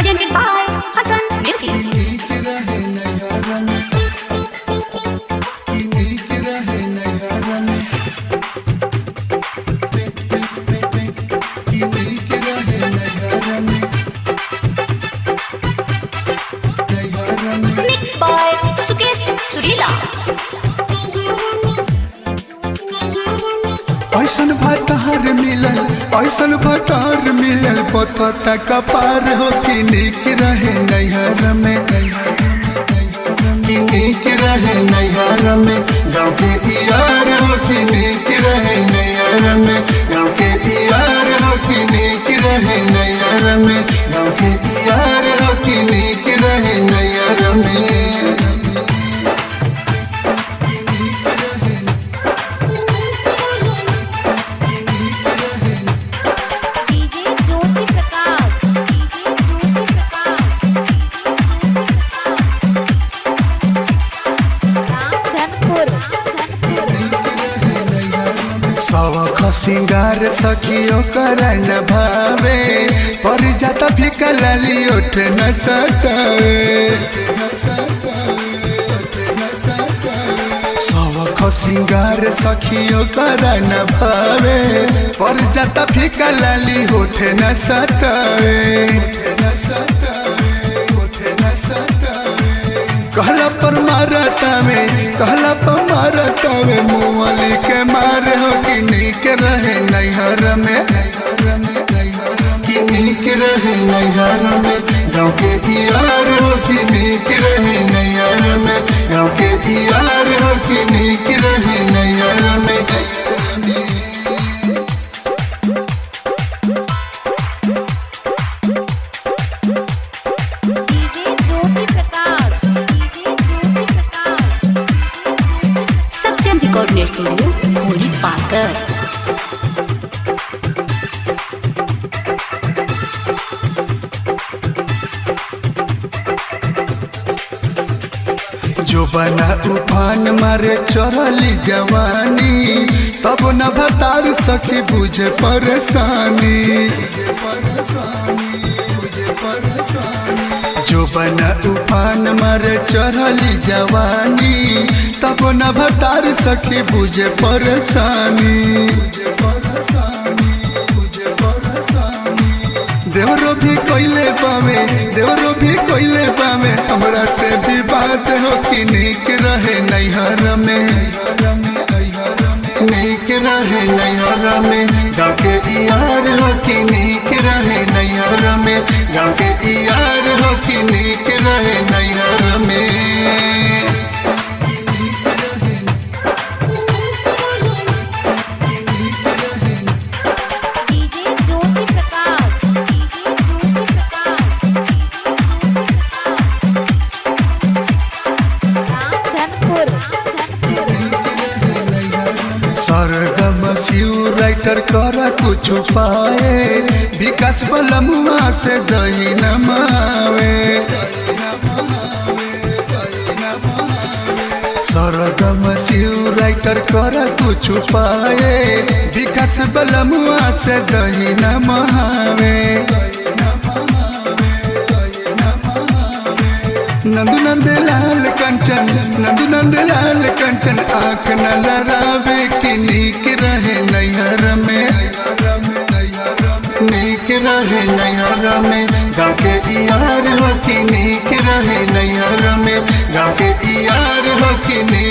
presented by Hassan Music. Mixed by Sukesh Surila. ऐसन भतार मिलल ऐसन भतार मिलल पता कपार हो कि निक रहे नैहर में कि निक रहे नैहर में गाँव के यार हो कि निक रहे नैहर में गाँव के यार हो कि निक रहे नैहर में गाँव के यार हो कि निक रहे नैहर में डीजे ज्योति प्रकाश डीजे ज्योति प्रकाश रामधनपुर सवख सिंगार सखियो करन भावे पर जाता फिका लाली उठ न सटावे सवख सिंगार सखियो करन भावे पर जाता फिका लाली उठ न सटावे कहला पर मारता में कहला पर मारता में मुँहली के मारे हो कि निक रहे नैहर में कि निक रहे नैहर में गाँव के यार हो कि निक रहे नैहर में गाँव के यार हो कि निक रहे नैहर में DJ Jyoti Prakash DJ Jyoti Prakash Satyam Recording Studio, Holy Patar. जो बना उफान मारे चढ़ली जवानी तब न भतार सखी बुझे परेशानी जो बना उफान मारे चढ़ली जवानी तब न भतार सखी बुझे परेशानी देवरो भी कोइले पावे देवरो भी कोइले पावे हमरा से भी बात हो कि निक रहे नैहर में निक रहे नैहर में गाँव के यार हो कि निक रहे नैहर में गाँव के यार हो कि निक रहे नैहर में डीजे ज्योति प्रकाश डीजे ज्योति प्रकाश रामधनपुर सरगम शिव राइटर कर कुछ पाए विकास बलमुआ से दही नमावे सरगम शिव राइटर कर कुछ पाए विकास बलमुआ से दही नमावे नंदू नंद लाल कंचन नंदू नंद लाल कंचन आंख न लड़ावे कि नीक रहे नैहर में नीक रहे नैहर में गाँव के यार हो कि नीक रहे नैहर में गाँव के यार हो कि नीक